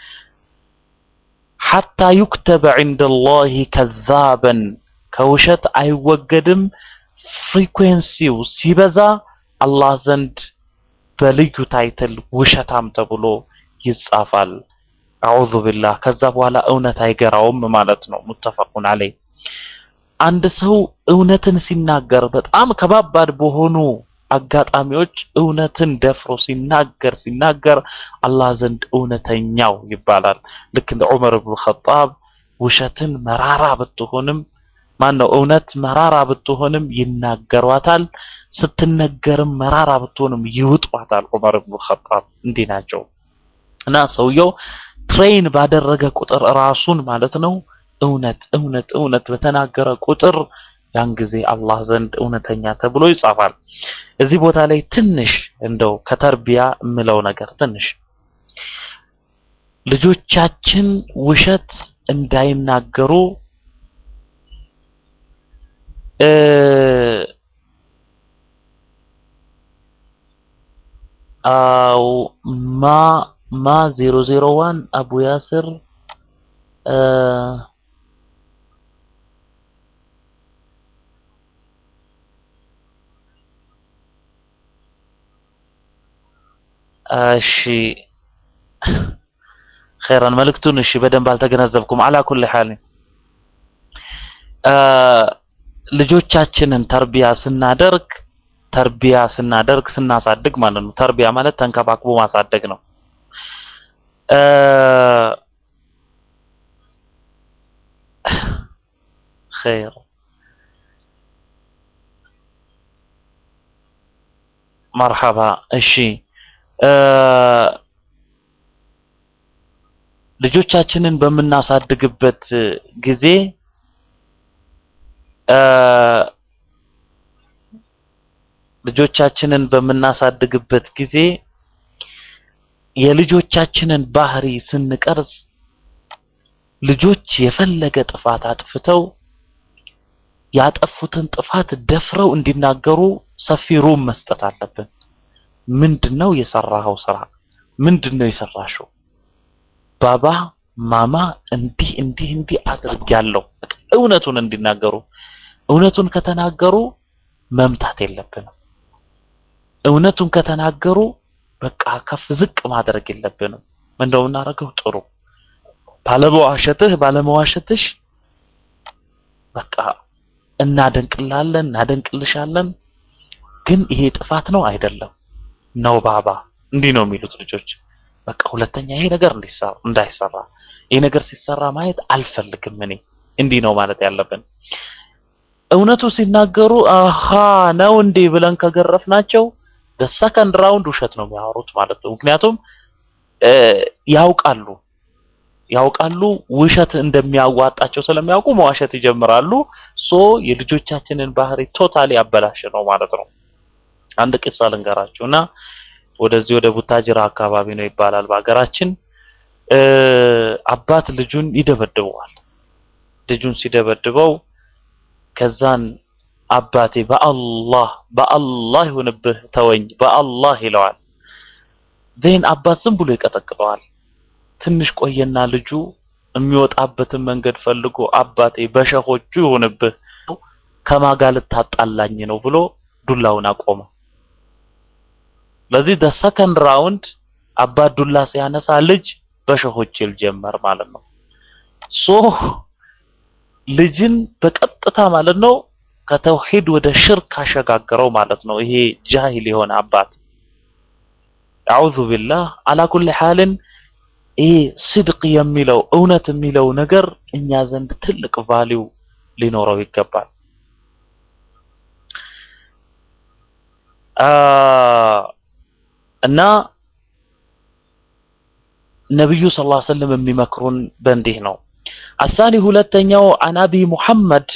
ሐታ ዩክተበ ዐንደላሂ ከዛበን ከውሸት አይወገድም። ፍሪኩዌንሲው ሲበዛ አላህ ዘንድ በልዩ ታይትል ውሸታም ተብሎ ይጻፋል። አዑዙ ቢላህ። ከዛ በኋላ እውነት አይገራውም ማለት ነው። ሙተፈቁን ዐለይህ። አንድ ሰው እውነትን ሲናገር በጣም ከባባድ በሆኑ አጋጣሚዎች እውነትን ደፍሮ ሲናገር ሲናገር አላህ ዘንድ እውነተኛው ይባላል። ልክ እንደ ዑመር ብን ኸጣብ ውሸትን መራራ ብትሆንም ማን ነው እውነት መራራ ብትሆንም ይናገሯታል፣ ስትነገርም መራራ ብትሆንም ይውጧታል። ዑመር ብን ኸጣብ እንዲህ ናቸው እና ሰውየው ትሬን ባደረገ ቁጥር ራሱን ማለት ነው እውነት እውነት እውነት በተናገረ ቁጥር ያን ጊዜ አላህ ዘንድ እውነተኛ ተብሎ ይጻፋል። እዚህ ቦታ ላይ ትንሽ እንደው ከተርቢያ የምለው ነገር ትንሽ ልጆቻችን ውሸት እንዳይናገሩ እ አው ማ ማ 001 አቡ ያስር እ እሺ ኸይረን መልእክቱን እሺ በደንብ አልተገነዘብኩም። አላ ኩል ሐል ልጆቻችንን ተርቢያ ስናደርግ ተርቢያ ስናደርግ ስናሳድግ ማለት ነው። ተርቢያ ማለት ተንከባክቦ ማሳደግ ነው። ኸይር መርሐባ እሺ ልጆቻችንን በምናሳድግበት ጊዜ ልጆቻችንን በምናሳድግበት ጊዜ የልጆቻችንን ባህሪ ስንቀርጽ ልጆች የፈለገ ጥፋት አጥፍተው ያጠፉትን ጥፋት ደፍረው እንዲናገሩ ሰፊ ሩም መስጠት አለብን። ምንድነው የሰራኸው ስራ? ምንድነው የሰራሽው? ባባ ማማ እንዲህ እንዲህ እንዲህ አድርጊያለሁ። በቃ እውነቱን እንዲናገሩ። እውነቱን ከተናገሩ መምታት የለብንም። እውነቱን ከተናገሩ በቃ ከፍ ዝቅ ማድረግ የለብንም። ምንድነው የምናደርገው? ጥሩ ባለመዋሸትህ ባለመዋሸትሽ በቃ እናደንቅላለን እናደንቅልሻለን። ግን ይሄ ጥፋት ነው አይደለም ነው ባባ እንዲህ ነው የሚሉት ልጆች። በቃ ሁለተኛ ይሄ ነገር እንዲሰራ እንዳይሰራ ይሄ ነገር ሲሰራ ማየት አልፈልግም እኔ እንዲህ ነው ማለት ያለብን። እውነቱ ሲናገሩ አሃ ነው እንዴ ብለን ከገረፍናቸው ሰከንድ ራውንድ ውሸት ነው የሚያወሩት ማለት ነው። ምክንያቱም ያውቃሉ ያውቃሉ ውሸት እንደሚያዋጣቸው ስለሚያውቁ መዋሸት ይጀምራሉ። ሶ የልጆቻችንን ባህሪ ቶታሊ ያበላሽ ነው ማለት ነው። አንድ ቂሳ ልንገራችሁ እና ወደዚህ ወደ ቡታጅራ አካባቢ ነው ይባላል በሀገራችን። አባት ልጁን ይደበድበዋል። ልጁን ሲደበድበው ከዛን አባቴ በአላህ በአላህ ይሁንብህ ተወኝ በአላህ ይለዋል። ዜን አባት ዝም ብሎ ይቀጠቅጠዋል። ትንሽ ቆየና ልጁ የሚወጣበትን መንገድ ፈልጎ አባቴ በሸሆቹ ይሁንብህ ከማጋ ልታጣላኝ ነው ብሎ ዱላውን አቆመ። ለዚህ ደ ሰከንድ ራውንድ አባት ዱላ ሲያነሳ ልጅ በሸሆች ይል ጀመር ማለት ነው። ሶ ልጅን በቀጥታ ማለት ነው ከተውሂድ ወደ ሽርክ አሸጋገረው ማለት ነው። ይሄ ጃሂል የሆነ አባት አዑዙ ቢላህ አላ ኩሊ ሐልን ይሄ ስድቅ የሚለው እውነት የሚለው ነገር እኛ ዘንድ ትልቅ ቫሊው ሊኖረው ይገባል። እና ነብዩ ሰለላሁ ዐለይሂ ወሰለም የሚመክሩን በእንዲህ ነው። አሳኒ ሁለተኛው አን አቢ ሙሐመድ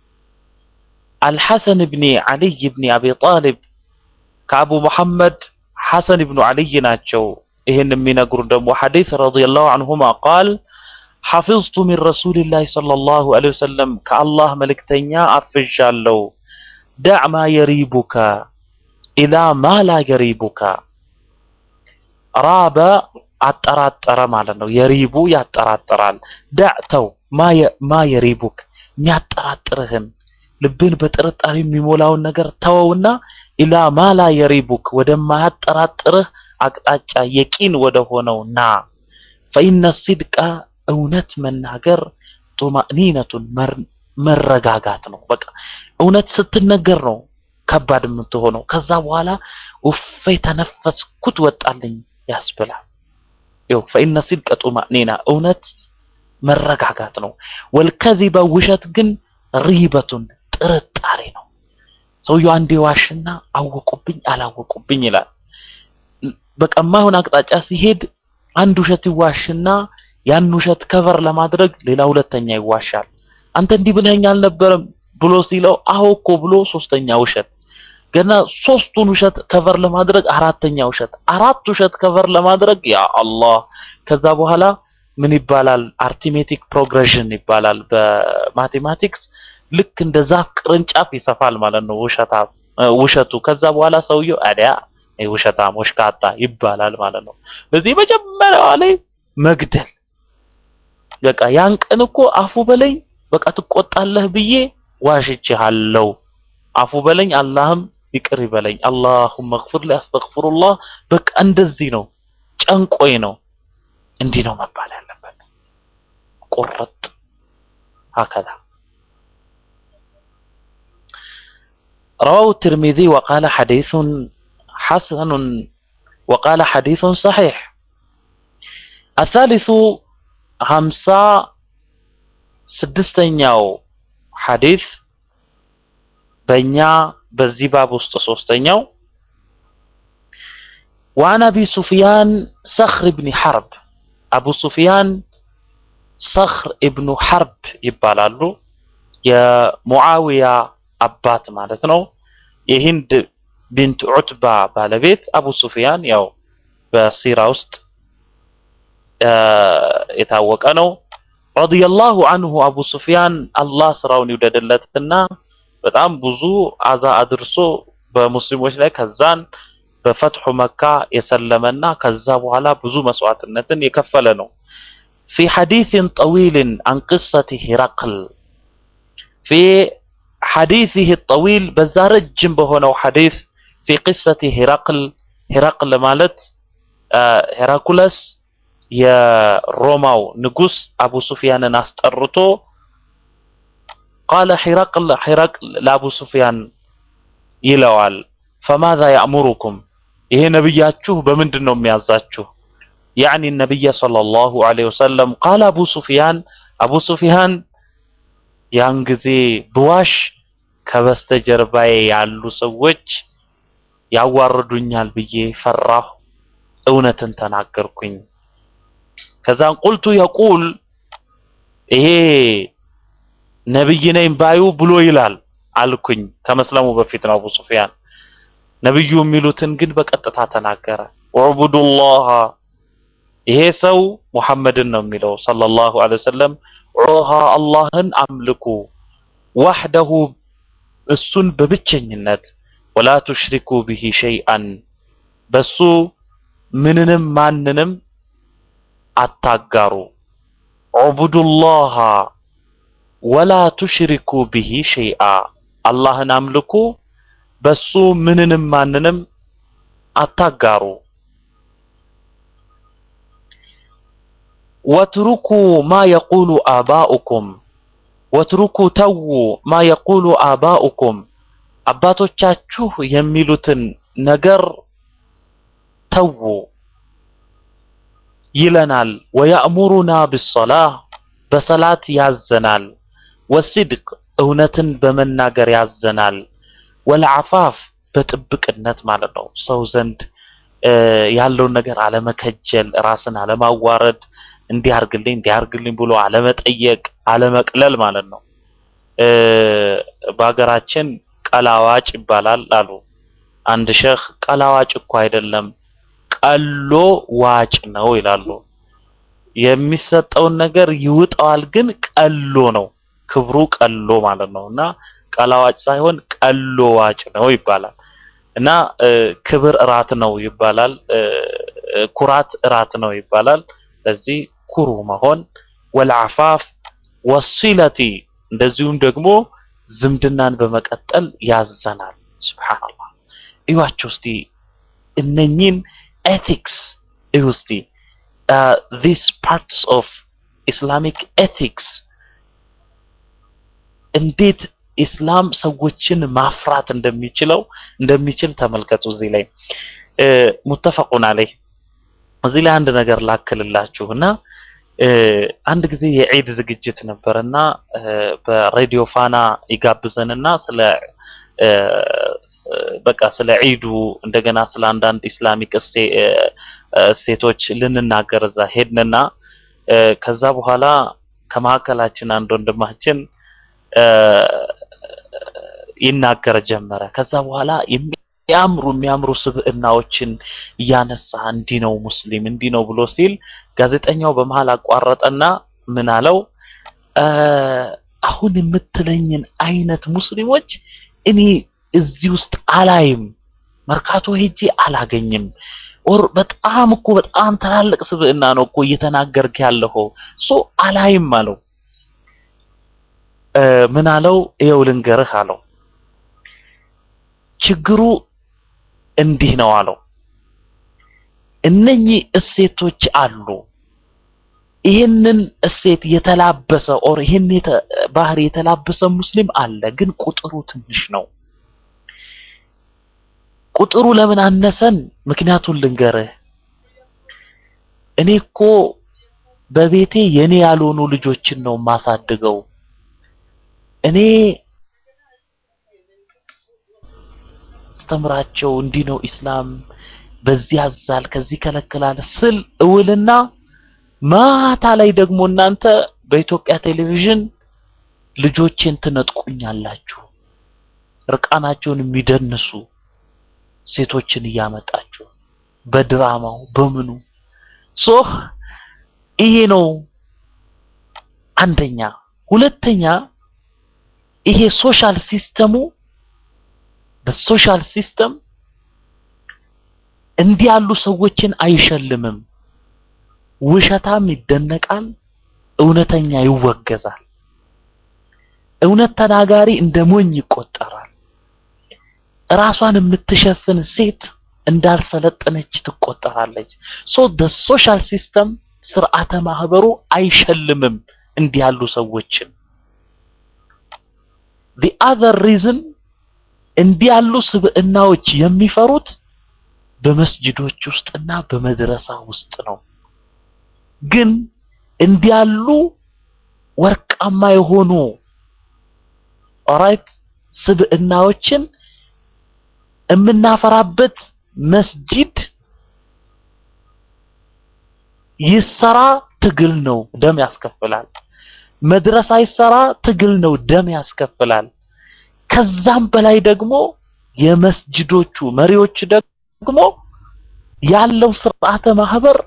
አልሐሰን ብኒ ዓሊይ ብኒ አቢ ጣሊብ ከአቡ ሙሐመድ ሐሰን ብኑ ዓሊይ ናቸው። ይህን የሚነግሩን ደግሞ ሐዲስ ረዲየላሁ ዐንሁማ ቃል ሐፊዝቱ ሚን ረሱሊላህ ሰለላሁ ዐለይሂ ወሰለም ከአላህ መልእክተኛ አፍዣለሁ። ዳዕ ማ የሪቡከ ኢላ ማ ላ የሪቡከ ራበ አጠራጠረ ማለት ነው። የሪቡ ያጠራጥራል። ዳዕ ተው ማ የሪቡክ የሚያጠራጥርህን ልብን በጥርጣሬ የሚሞላውን ነገር ተወውና ኢላ ማ ላ የሪቡክ ወደማያጠራጥርህ አቅጣጫ የቂን ወደ ሆነው ና። ፈኢነ ሲድቃ እውነት መናገር ጡማእኒነቱን መረጋጋት ነው። በቃ እውነት ስትነገር ነው ከባድ የምትሆነው። ከዛ በኋላ ውፌ ተነፈስኩት ወጣልኝ ያስብላል። ይኸው ፈኢነ ሲድቀ ጡማእኒና እውነት መረጋጋት ነው። ወልከዚበ ውሸት ግን ሪበቱን ጥርጣሬ ነው። ሰውየው አንዴ ዋሽና አወቁብኝ አላወቁብኝ ይላል። በቃ የማይሆን አቅጣጫ ሲሄድ አንድ ውሸት ይዋሽና ያን ውሸት ከቨር ለማድረግ ሌላ ሁለተኛ ይዋሻል። አንተ እንዲህ ብለኸኝ አልነበረም ብሎ ሲለው አዎ እኮ ብሎ ሶስተኛ ውሸት ገና ሶስቱን ውሸት ከቨር ለማድረግ አራተኛ ውሸት አራት ውሸት ከቨር ለማድረግ ያ አላህ ከዛ በኋላ ምን ይባላል አርቲሜቲክ ፕሮግሬሽን ይባላል በማቴማቲክስ ልክ እንደ ዛፍ ቅርንጫፍ ይሰፋል ማለት ነው ውሸታ ውሸቱ ከዛ በኋላ ሰውየው አዲያ ውሸታም ወሽካታ ይባላል ማለት ነው ለዚህ መጀመሪያዋ ላይ መግደል በቃ ያን ቀን እኮ አፉ በለኝ በቃ ትቆጣለህ ብዬ ዋሽቼሃለሁ አፉ በለኝ አላህም ይቅር ይበለኝ አላሁመ እግፍር ሊ አስተግፍሩላህ በቃ እንደዚህ ነው ጨንቆይ ነው እንዲህ ነው መባል ያለበት ቁርጥ هكذا رواه الترمذي وقال حديث حسن وقال حديث صحيح الثالث همسا ስድስተኛው ሐዲስ በእኛ በዚህ ባብ ውስጥ ሶስተኛው وعن أبي سفيان صخر بن حرب أبو سفيان صخر ابن حرب ይባላሉ የሙዓዊያ አባት ማለት ነው የሂንድ ቢንት ዑትባ ባለቤት አቡ ሱፊያን ያው በሲራ ውስጥ የታወቀ ነው ረዲየላሁ አንሁ አቡ ሱፊያን አላህ ስራውን ይውደድለትና በጣም ብዙ አዛ አድርሶ በሙስሊሞች ላይ ከዛን በፈትሑ መካ የሰለመና ከዛ በኋላ ብዙ መስዋዕትነትን የከፈለ ነው። في حديث طويل عن قصة هرقل في حديثه الطويل بزارجم بهونو حديث في قصة هرقل هرقل مالت هراكولس የሮማው ንጉስ አቡ ሱፊያንን አስጠርቶ ቃለ ሂረቅል ሂረቅል ለአቡ ሱፊያን ይለዋል ፈማዛ ያእሙሩኩም ይሄ ነብያችሁ በምንድን ነው የሚያዛችሁ ያዕኒ ነቢየ ሰለላሁ ዐለይሂ ወሰለም ቃለ አቡ ሱፊያን አቡ ሱፊያን ያን ጊዜ ብዋሽ ከበስተጀርባዬ ያሉ ሰዎች ያዋርዱኛል ብዬ ፈራሁ እውነትን ተናገርኩኝ ከዛን ቁልቱ የቁል ይሄ ነብይ ነኝ ባዩ ብሎ ይላል አልኩኝ ከመስለሙ በፊት ነው አቡ ሱፊያን ነብዩ የሚሉትን ግን በቀጥታ ተናገረ ወዕቡዱላህ ይሄ ሰው ሙሐመድን ነው የሚለው ሰለላሁ ዐለይሂ ወሰለም ዑሃ አላህን አምልኩ ዋህደሁ እሱን በብቸኝነት ወላ ቱሽሪኩ ቢሂ ሸይአን በሱ ምንንም ማንንም አታጋሩ ዑቡዱላህ ወላ ቱሽሪኩ ቢሂ ሸይአ አላህን አምልኩ፣ በሱ ምንንም ማንንም አታጋሩ። ወትሩኩ ማ የቁሉ አባኡኩም ወትሩኩ ተዉ ማ የቁሉ አባኡኩም አባቶቻችሁ የሚሉትን ነገር ተዉ ይለናል። ወያእሙሩና ብሶላህ በሰላት ያዘናል። ወሲድቅ እውነትን በመናገር ያዘናል። ወልዓፋፍ በጥብቅነት ማለት ነው። ሰው ዘንድ ያለውን ነገር አለመከጀል፣ ራስን አለማዋረድ፣ እንዲያርግልኝ እንዲያርግልኝ ብሎ አለመጠየቅ፣ አለመቅለል ማለት ነው። በሀገራችን ቀላዋጭ ይባላል አሉ አንድ ሼህ። ቀላዋጭ እኮ አይደለም ቀሎ ዋጭ ነው ይላሉ። የሚሰጠውን ነገር ይውጠዋል፣ ግን ቀሎ ነው ክብሩ ቀሎ ማለት ነው። እና ቀላዋጭ ሳይሆን ቀሎ ዋጭ ነው ይባላል። እና ክብር እራት ነው ይባላል። ኩራት እራት ነው ይባላል። ስለዚህ ኩሩ መሆን ወልዓፋፍ ወሲለቲ እንደዚሁም ደግሞ ዝምድናን በመቀጠል ያዘናል። ሱብሃንአላህ እዩዋቸው እስቲ እነኚህን ኤቲክስ እዩ እስቲ ዚስ ፓርትስ ኦፍ ኢስላሚክ ኤቲክስ እንዴት ኢስላም ሰዎችን ማፍራት እንደሚችለው እንደሚችል ተመልከቱ። እዚህ ላይ ሙተፈቁን አለይህ እዚህ ላይ አንድ ነገር ላክልላችሁና አንድ ጊዜ የዒድ ዝግጅት ነበርና በሬዲዮ ፋና ይጋብዘንና ስለ በቃ ስለ ዒዱ እንደገና ስለ አንዳንድ ኢስላሚክ እሴቶች ልንናገር እዛ ሄድንና ከዛ በኋላ ከመካከላችን አንድ ወንድማችን ይናገር ጀመረ። ከዛ በኋላ የሚያምሩ የሚያምሩ ስብዕናዎችን እያነሳ እንዲህ ነው ሙስሊም እንዲህ ነው ብሎ ሲል ጋዜጠኛው በመሃል አቋረጠና ምን አለው? አሁን የምትለኝን አይነት ሙስሊሞች እኔ እዚህ ውስጥ አላይም፣ መርካቶ ሄጄ አላገኝም። ኦር በጣም እኮ በጣም ትላልቅ ስብዕና ነው እኮ እየተናገርክ ያለኸው ሶ አላይም አለው። ምን አለው? ይኸው ልንገርህ አለው። ችግሩ እንዲህ ነው አለው። እነኚህ እሴቶች አሉ። ይህንን እሴት የተላበሰ ኦር ይህን ባህሪ የተላበሰ ሙስሊም አለ፣ ግን ቁጥሩ ትንሽ ነው። ቁጥሩ ለምን አነሰን? ምክንያቱን ልንገርህ። እኔ እኮ በቤቴ የኔ ያልሆኑ ልጆችን ነው የማሳድገው። እኔ አስተምራቸው እንዲህ ነው ኢስላም፣ በዚህ ያዛል፣ ከዚህ ከለክላል ስል እውልና ማታ ላይ ደግሞ እናንተ በኢትዮጵያ ቴሌቪዥን ልጆቼን ትነጥቁኛላችሁ። እርቃናቸውን የሚደንሱ ሴቶችን እያመጣችሁ በድራማው በምኑ ሶ ይሄ ነው አንደኛ። ሁለተኛ ይሄ ሶሻል ሲስተሙ በሶሻል ሲስተም እንዲህ ያሉ ሰዎችን አይሸልምም። ውሸታም ይደነቃል፣ እውነተኛ ይወገዛል። እውነት ተናጋሪ እንደ ሞኝ ይቆጠራል። ራሷን የምትሸፍን ሴት እንዳልሰለጠነች ትቆጠራለች። ሶ ደ ሶሻል ሲስተም ስርዓተ ማህበሩ አይሸልምም እንዲህ ያሉ ሰዎችን። the other reason እንዲህ ያሉ ስብዕናዎች የሚፈሩት በመስጅዶች ውስጥና በመድረሳ ውስጥ ነው። ግን እንዲህ ያሉ ወርቃማ የሆኑ ኦራይት ስብዕናዎችን የምናፈራበት መስጂድ ይሰራ ትግል ነው፣ ደም ያስከፍላል። መድረሳ ይሰራ ትግል ነው፣ ደም ያስከፍላል። ከዛም በላይ ደግሞ የመስጂዶቹ መሪዎች ደግሞ ያለው ስርዓተ ማህበር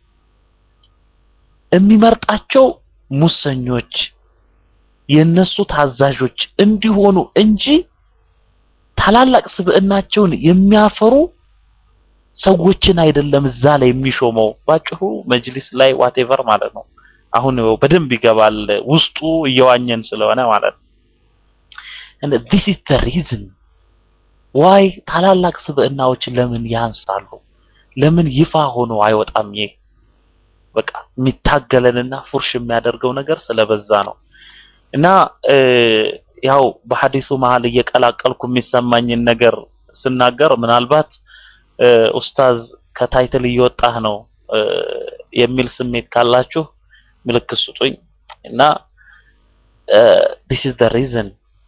የሚመርጣቸው ሙሰኞች የነሱ ታዛዦች እንዲሆኑ እንጂ ታላላቅ ስብዕናቸውን የሚያፈሩ ሰዎችን አይደለም እዛ ላይ የሚሾመው። ባጭሩ መጅሊስ ላይ ዋቴቨር ማለት ነው። አሁን በደንብ ይገባል ውስጡ እየዋኘን ስለሆነ ማለት ነው። and this is the reason why ታላላቅ ስብዕናዎች ለምን ያንሳሉ? ለምን ይፋ ሆኖ አይወጣም? ይህ በቃ የሚታገለንና ፉርሽ የሚያደርገው ነገር ስለበዛ ነው። እና ያው በሐዲሱ መሀል እየቀላቀልኩ የሚሰማኝን ነገር ስናገር ምናልባት ኡስታዝ ከታይትል እየወጣህ ነው የሚል ስሜት ካላችሁ ምልክት ስጡኝ እና this is the reason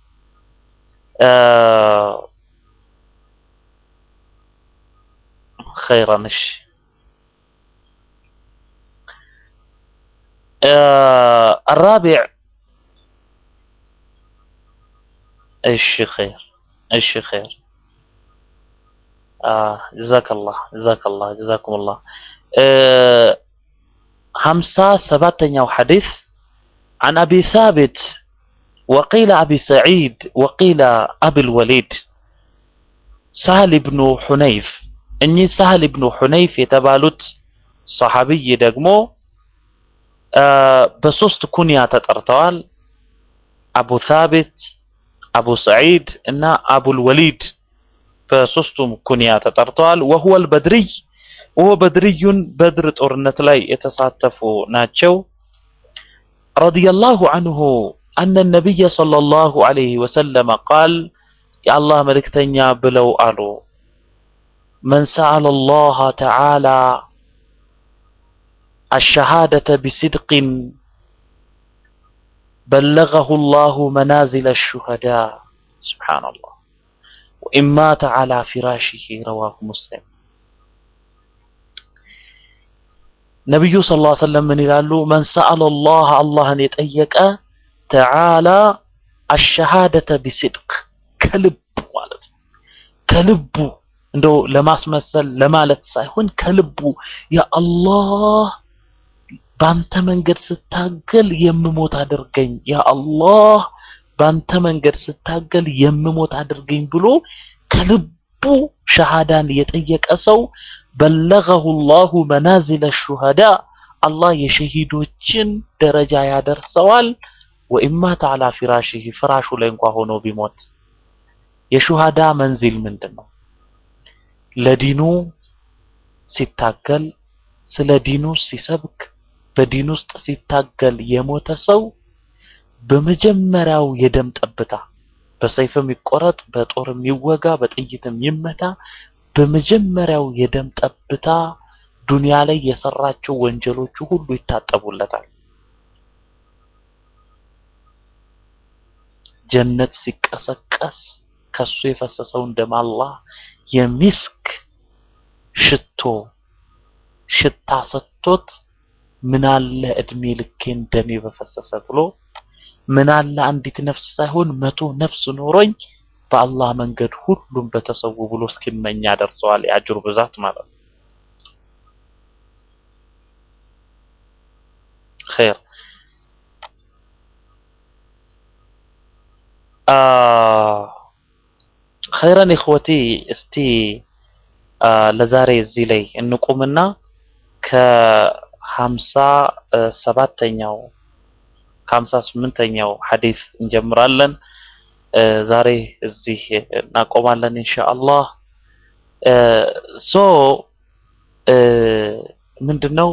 خيرا እሺ الرابع እሺ خير እሺ خير آه جزاك الله جزاك الله جزاكم الله خمسة سباتنيو حديث عن أبي ثابت وقيل أبي سعيد وقيل أبي الوليد سهل بن حنيف إني سهل بن حنيف يتبالت صحابي دقمو آه بسوست كنيا تترتوال أبو ثابت أبو سعيد إن أبو الوليد በሶስቱም ኩንያ ተጠርተዋል። ወሁወል በድርይ ወሆ በድርዩን በድር ጦርነት ላይ የተሳተፉ ናቸው። ረዲየላሁ አንሁ አነ ነቢይ ሰለላሁ ዐለይሂ ወሰለም ቃል የአላህ መልእክተኛ ብለው አሉ መን ሰአለ አላህ ተዓላ አሸሃደተ ቢስድቅን በለገሁ ላሁ መናዚለ ሹሀዳ ሱብሓነላህ ወኢን ማተ ዐላ ፊራሺሂ ረዋሁ ሙስሊም። ነቢዩ ሰለላሁ ዐለይሂ ወሰለም ምን ይላሉ? መን ሰአለ አላህ አላህን የጠየቀ ተዓላ አሸሃደተ ቢስድቅ ከልቡ ማለት ነው። ከልቡ እንደው ለማስመሰል ለማለት ሳይሆን ከልቡ ያ አላህ ባንተ መንገድ ስታገል የምሞት አድርገኝ፣ ያ አላህ ባንተ መንገድ ስታገል የምሞት አድርገኝ ብሎ ከልቡ ሸሃዳን የጠየቀ ሰው በለገሁ ላሁ መናዚለ ሹሃዳ አላህ የሸሂዶችን ደረጃ ያደርሰዋል። ወኢማተ ዐላ ፊራሺሂ ፍራሹ ላይ እንኳ ሆኖ ቢሞት የሹሃዳ መንዚል ምንድን ነው? ለዲኑ ሲታገል ስለ ዲኑ ሲሰብክ በዲን ውስጥ ሲታገል የሞተ ሰው በመጀመሪያው የደም ጠብታ በሰይፍም ይቆረጥ፣ በጦርም ይወጋ፣ በጥይትም ይመታ፣ በመጀመሪያው የደም ጠብታ ዱንያ ላይ የሰራቸው ወንጀሎቹ ሁሉ ይታጠቡለታል። ጀነት ሲቀሰቀስ ከሱ የፈሰሰውን ደም አላህ የሚስክ ሽቶ ሽታ ሰጥቶት ምናለ እድሜ ልኬን ደሜ በፈሰሰ ብሎ ምናለ አንዲት ነፍስ ሳይሆን መቶ ነፍስ ኖሮኝ በአላህ መንገድ ሁሉም በተሰዉ ብሎ እስኪመኝ ያደርሰዋል። የአጅሩ ብዛት ማለት ነው። ኸይር ኸይረን ኢኽወቲ እስቲ ለዛሬ እዚህ ላይ እንቁምና ከሀምሳ ሰባተኛው ከሀምሳ ስምንተኛው ሐዲስ እንጀምራለን። ዛሬ እዚህ እናቆማለን ኢንሻአላህ። ሶ ምንድነው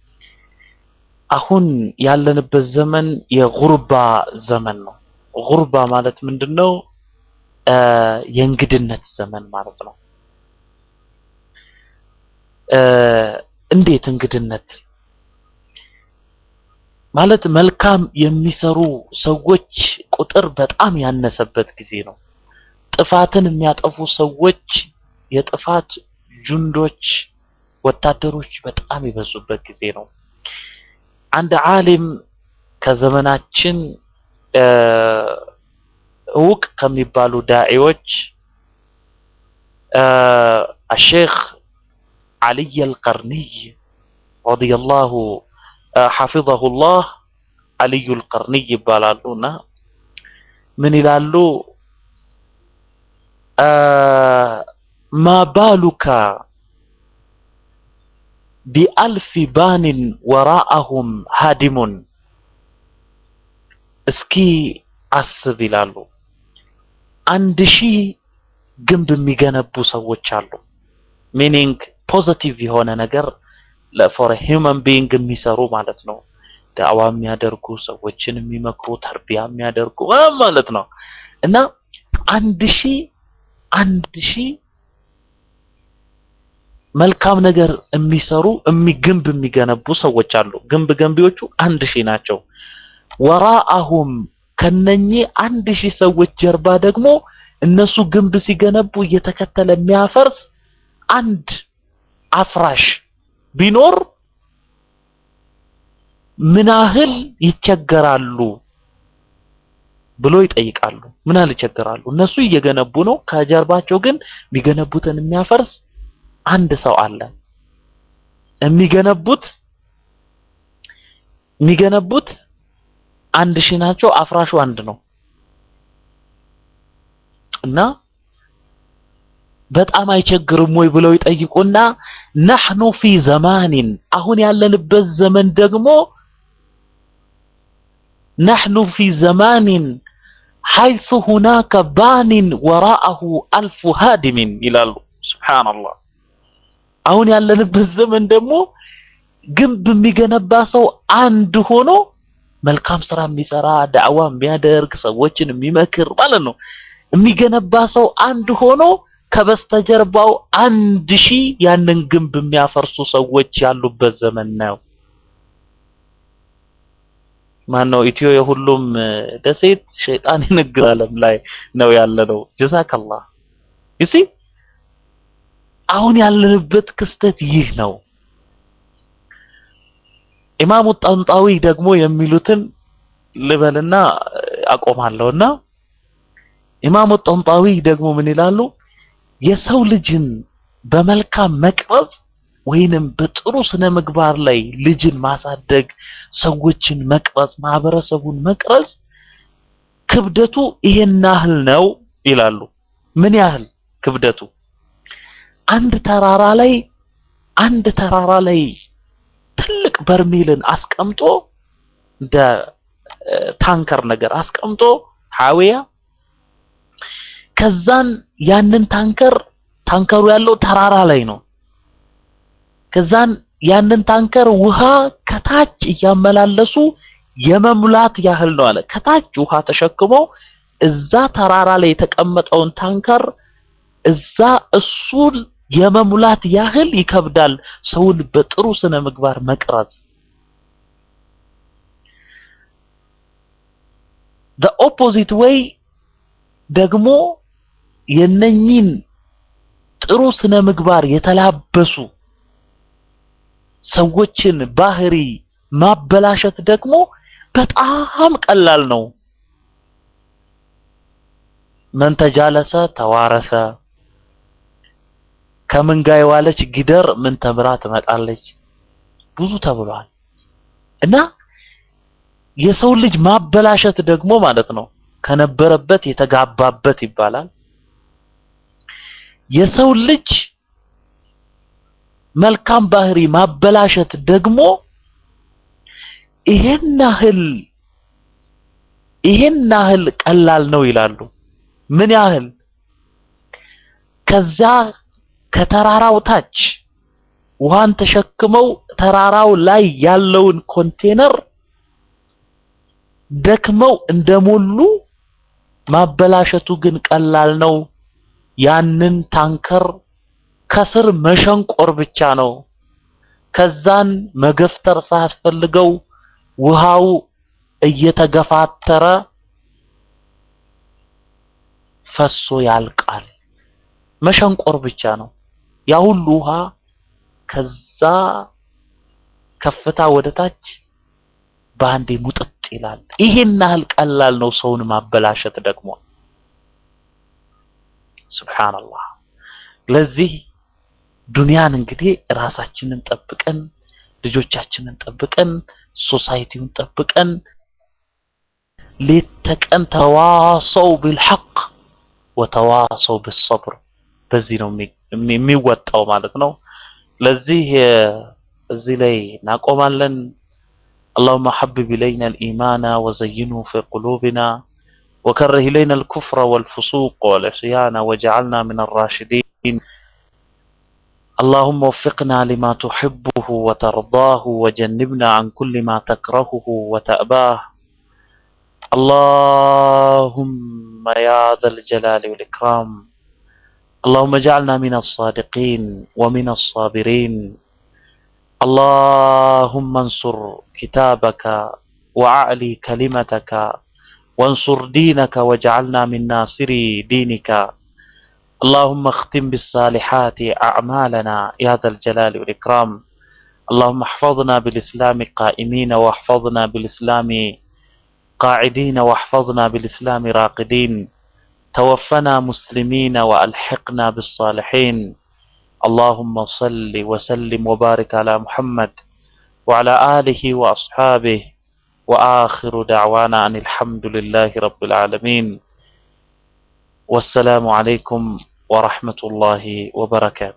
አሁን ያለንበት ዘመን የጉርባ ዘመን ነው። ጉርባ ማለት ምንድነው? የእንግድነት ዘመን ማለት ነው። እንዴት እንግድነት ማለት መልካም የሚሰሩ ሰዎች ቁጥር በጣም ያነሰበት ጊዜ ነው። ጥፋትን የሚያጠፉ ሰዎች የጥፋት ጁንዶች ወታደሮች በጣም የበዙበት ጊዜ ነው። አንድ ዓሊም ከዘመናችን እውቅ ከሚባሉ ዳዒዎች አሼክ ዓልይ አልቀርኒይ ረዲየላሁ ሐፊዘሁላህ ዓልዩ አልቀርኒይ ይባላሉ እና ምን ይላሉ? ማ ባሉካ ቢአልፊ ባኒን ወራአሁም ሃዲሙን እስኪ አስብ ይላሉ። አንድ ሺህ ግንብ የሚገነቡ ሰዎች አሉ። ሚኒንግ ፖዚቲቭ የሆነ ነገር ለፎር ሂውመን ቢይንግ የሚሰሩ ማለት ነው። ዳዕዋ የሚያደርጉ ሰዎችን የሚመክሩ ተርቢያ የሚያደርጉ ምናምን ማለት ነው። እና አንድ ሺህ አንድ ሺህ መልካም ነገር የሚሰሩ እሚ- ግንብ የሚገነቡ ሰዎች አሉ። ግንብ ገንቢዎቹ አንድ ሺህ ናቸው። ወራአሁም ከነኚህ አንድ ሺህ ሰዎች ጀርባ ደግሞ እነሱ ግንብ ሲገነቡ እየተከተለ የሚያፈርስ አንድ አፍራሽ ቢኖር ምን ያህል ይቸገራሉ ብሎ ይጠይቃሉ። ምን ያህል ይቸገራሉ? እነሱ እየገነቡ ነው፣ ከጀርባቸው ግን የሚገነቡትን የሚያፈርስ አንድ ሰው አለ። የሚገነቡት የሚገነቡት አንድ ሺህ ናቸው፣ አፍራሹ አንድ ነው እና በጣም አይቸግርም ወይ ብለው ይጠይቁና ነሕኑ ፊ ዘማኒን አሁን ያለንበት ዘመን ደግሞ ነሕኑ ፊ ዘማኒን ሐይሱ ሁናከ ባኒን ወራአሁ አልፉ ሃዲሚን ይላሉ። ሱብሓነላህ። አሁን ያለንበት ዘመን ደግሞ ግንብ የሚገነባ ሰው አንድ ሆኖ መልካም ስራ የሚሰራ ዳዕዋ የሚያደርግ ሰዎችን የሚመክር ማለት ነው። የሚገነባ ሰው አንድ ሆኖ ከበስተጀርባው አንድ ሺህ ያንን ግንብ የሚያፈርሱ ሰዎች ያሉበት ዘመን ነው። ማነው ኢትዮ የሁሉም እ፣ ደሴት ሸይጣን የንግድ ዓለም ላይ ነው ያለነው። ጀዛከላህ ይሲ አሁን ያለንበት ክስተት ይህ ነው። ኢማሙ ጠንጣዊ ደግሞ የሚሉትን ልበልና እ፣ አቆማለሁና ኢማሙ ጠንጣዊ ደግሞ ምን ይላሉ? የሰው ልጅን በመልካም መቅረጽ ወይንም በጥሩ ስነ ምግባር ላይ ልጅን ማሳደግ፣ ሰዎችን መቅረጽ፣ ማህበረሰቡን መቅረጽ ክብደቱ ይሄን ያህል ነው ይላሉ። ምን ያህል ክብደቱ? አንድ ተራራ ላይ አንድ ተራራ ላይ ትልቅ በርሜልን አስቀምጦ እንደ እ፣ ታንከር ነገር አስቀምጦ ሐዊያ ከዛን ያንን ታንከር ታንከሩ ያለው ተራራ ላይ ነው። ከዛን ያንን ታንከር ውሃ ከታች እያመላለሱ የመሙላት ያህል ነው አለ። ከታች ውሃ ተሸክሞ እዛ ተራራ ላይ የተቀመጠውን ታንከር እዛ እሱን የመሙላት ያህል ይከብዳል ሰውን በጥሩ ስነ ምግባር መቅረጽ። the opposite way ደግሞ የነኚህን ጥሩ ስነ ምግባር የተላበሱ ሰዎችን ባህሪ ማበላሸት ደግሞ በጣም ቀላል ነው። መን ተጃለሰ ተዋረሰ። ከምን ጋር የዋለች ጊደር ምን ተምራ ትመጣለች ብዙ ተብሏል። እና የሰው ልጅ ማበላሸት ደግሞ ማለት ነው ከነበረበት የተጋባበት ይባላል። የሰው ልጅ መልካም ባህሪ ማበላሸት ደግሞ ይሄን ያህል ይሄን ያህል ቀላል ነው ይላሉ። ምን ያህል? ከዛ ከተራራው ታች ውሃን ተሸክመው ተራራው ላይ ያለውን ኮንቴነር ደክመው እንደሞሉ ማበላሸቱ ግን ቀላል ነው። ያንን ታንከር ከስር መሸንቆር ብቻ ነው። ከዛን መገፍተር ሳያስፈልገው ውሃው እየተገፋተረ ፈሶ ያልቃል። መሸንቆር ብቻ ነው። ያ ሁሉ ውሃ ከዛ ከፍታ ወደ ታች በአንዴ ሙጥጥ ይላል። ይሄን ያህል ቀላል ነው ሰውን ማበላሸት ደግሞ። ሱብሃንአላህ። ለዚህ ዱንያን እንግዲህ ራሳችንን ጠብቀን ልጆቻችንን ጠብቀን ሶሳይቲውን ጠብቀን ሌት ተቀን ተዋሰው ቢልሐቅ ወተዋሰው ቢሰብር በዚህ ነው የሚ- የሚወጣው ማለት ነው። ለዚህ እ፣ እዚህ ላይ እናቆማለን። اللهم حبب إلينا الإيمان وزينه في قلوبنا وكره إلينا الكفر والفسوق والعصيان وجعلنا من الراشدين اللهم وفقنا لما تحبه وترضاه وجنبنا عن كل ما تكرهه وتأباه اللهم يا ذا الجلال والإكرام اللهم اجعلنا من الصادقين ومن الصابرين اللهم انصر كتابك وأعلي كلمتك وانصر دينك واجعلنا من ناصري دينك اللهم اختم بالصالحات أعمالنا يا ذا الجلال والإكرام اللهم احفظنا بالإسلام قائمين واحفظنا بالإسلام قاعدين واحفظنا بالإسلام راقدين توفنا مسلمين وألحقنا بالصالحين اللهم صل وسلم وبارك على محمد وعلى آله وأصحابه وآخر دعوانا أن الحمد لله رب العالمين والسلام عليكم ورحمة الله وبركاته